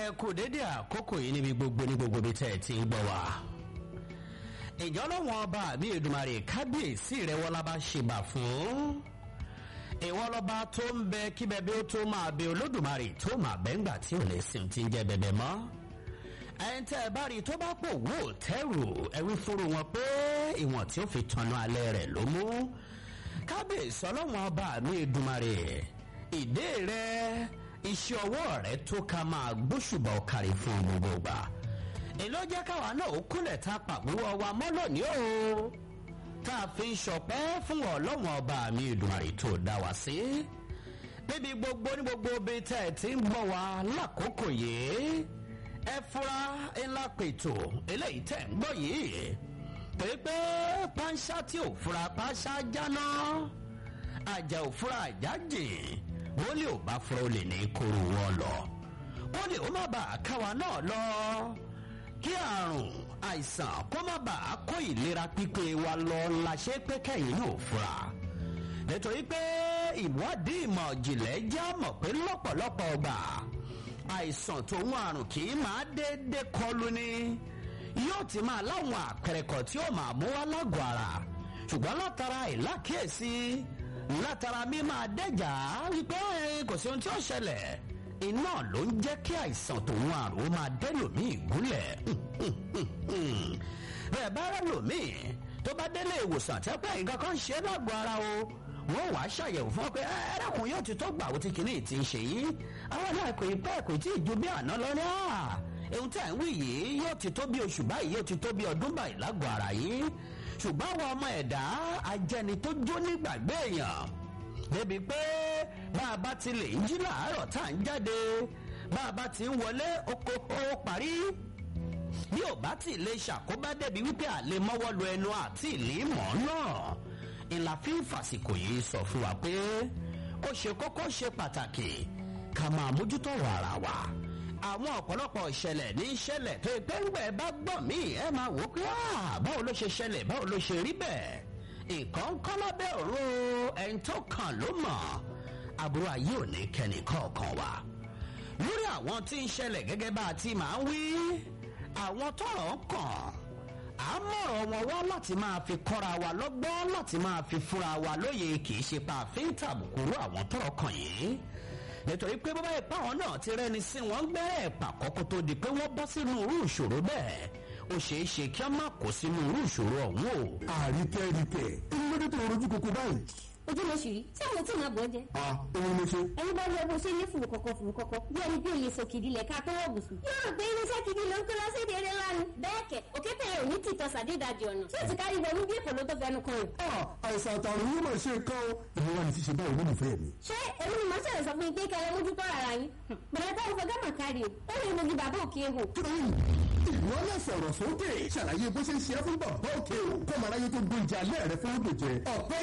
kú dédé àkókò yìí níbi gbogbo ní gbogbo bí tẹ́ ẹ ti ń gbọ́ wá. ìjọ lọ́wọ́n ọba àbí Èdùmàrè kábíyèsí rẹ̀ wọ́lá bá ṣèbà fún. ìwọ lọ́ba tó ń bẹ kí bẹbẹ ó tó máa bẹ Olódùmarè tó máa bẹ ńgbà tí ò lè sìn tí ń jẹ bẹbẹ mọ́. ẹni tẹ́ ẹ bá rí i tó bá pò wò tẹ́rù ẹ̀rí fúru wọn pé ìwọ̀n tí ó fi tanná alẹ́ rẹ̀ ló mú. kábíyèsí ọlọ́wọ́n ọba àbí Èdùmàrè ìdè rẹ̀ iṣẹ́ ọwọ́ rẹ̀ tó ká máa gbóṣùbà ọ̀kàrí fún gbogbo gbà. èló jẹ́ káwa náà ó kúnlẹ̀ tá a pàgbówó wa mọ́ lónìí o. tá a fi ń ṣọpẹ́ fún ọlọ́wọ́n ọba mi Èdùmàrè tó dá wa sí. níbi gbogbo ní gbogbo ibi tẹ́ ẹ ti ń gbọ́ wa lákòókò yìí. ẹ fura ńlá pètò eléyìí tẹ́ ń gbọ́ yìí. pépé pánṣá tí ò fura pánṣá jáná. àjà ò fura àjà jìn wọ́n lè ò bá fura ó lè ní kóró wọn lọ wọ́n lè ó má bàa káwa náà lọ kí àrùn àìsàn kó má bàa kó ìlera pípé wa lọ la ṣe pé kẹ́yìn náà fura nítorí pé ìwádìí ìmọ̀ ìjìnlẹ̀ já mọ̀ pé lọ́pọ̀lọpọ̀ ọgbà àìsàn tòun àrùn kì í máa déédéé kọlù ni yóò ti máa láwọn àpẹẹrẹ kan tí ó máa mú wá lágọ̀ọ́ ara ṣùgbọ́n látara ìlákíyèsí látara mi máa dẹ́jà wípé kò sí ohun tí ó ṣẹlẹ̀ iná ló ń jẹ́ kí àìsàn tòun àrùn ó máa dẹ́lòmíì gúnlẹ̀ bẹ́ẹ̀ bá rẹ̀ lòmíì tó bá délé ìwòsàn tí pé nǹkan kan ṣe é lágbo ara o wọ́n wàá ṣàyẹ̀wò fún ọ pé ẹ̀ẹ́dẹ́kùn yóò ti tó gbà ó ti kìíní ti ń ṣe yìí àwọn náà kò ì pẹ́ kò tí ì ju bí àná lọ ní à ohun tí à ń wí yìí yóò ti tó bí oṣù báyìí yóò ti tó bí ọdún báyìí lágbo ara yìí ṣùgbọ́n àwọn ọmọ ẹ̀dá ajẹni tó jó nígbàgbé èèyàn débi pé bá a bá ti lè ń jí làárọ̀ tá à ń jáde bá a bá ti ń wọlé oko ó parí bí ò bá ti lè ṣàkóbá débi wípé àlè mọ́wọ́ lu ẹnu àti ìlímọ̀ náà ìlà fi ń fàsìkò yìí sọ fún wa pé ó ṣe kókó ṣe pàtàkì ká máa mójútó ọ̀rọ̀ ara wa àwọn ọ̀pọ̀lọpọ̀ ìṣẹ̀lẹ̀ ní ìṣẹ̀lẹ̀ tó ipẹ́ ńgbẹ́ bá gbọ́ mí ẹ máa wò ó pé báwo ló ṣe ṣẹlẹ̀ báwo ló ṣe rí bẹ́ẹ̀ nǹkan kọ́ lábẹ́ òru ẹni tó kàn ló mọ̀ àbúrò ayé ò ní kẹ́ni kọ̀ọ̀kan wa lórí àwọn tí ń ṣẹlẹ̀ gẹ́gẹ́ bá a ti máa ń wí àwọn tọ́rọ̀ kàn á mọ̀rọ̀ wọn wá láti máa fi kọ́ra wa lọ́gbọ́n láti máa fi fúnra wa lóye kì í ṣe pa àfin tàbùkù àwọn tọ́rọ̀ kàn yìí nítorí pé bàbá ìpá àwọn náà ti rẹni sí wọn gbẹ́rẹ́ ẹ̀pà kọ́kọ́ tó di pé wọ́n bọ́ sínú irú ìṣòro bẹ́ẹ̀ ó ṣeé ṣe kí a má kó sínú irú ìṣòro ọ̀hún o. àríkẹ́ ríkẹ́ inú lóde tó rojú koko báyìí. ojú ló ṣì rí tí àwọn tí màá bọ̀ jẹ. a òun ló ṣe. ẹni bá lọ bó ṣe ní fùrù kọ̀kọ̀ fùrù kọ̀kọ̀ bí ẹni bí òye sòkìdí lẹ̀ ká tó wọ̀ bùsùn. yóò rò pé irinṣẹ́ gidi ló ń kó lọ sí èdè eré lánàá. bẹ́ẹ̀ kẹ̀ òkè tẹ̀yẹ ò ní tìtọ́ sàdédàjì ọ̀nà tí ó ti kárí wọnú bí èkó ló tó fẹnu kan rẹ̀. a àìsàn àtàrùn yóò máa ṣe nǹkan o. èmi wà ní ṣíṣe báyìí nínú ìfẹ́ mi. ṣé èmi ni màá ṣẹlẹ̀ sọ fún yín pé kẹlẹ́ mójútó ara yín. bẹ̀rẹ̀ táwọn fẹ́ gàmà kárí o ó lè mogi bàbá òkè ehò. ìwọ náà sọ̀rọ̀ sókè ṣàlàyé bó ṣe ń ṣe é fún bàbá òkè o kọ́mọ aráyé tó gbóúnjẹ alẹ́ rẹ fún òdòjẹ ọ̀pẹ́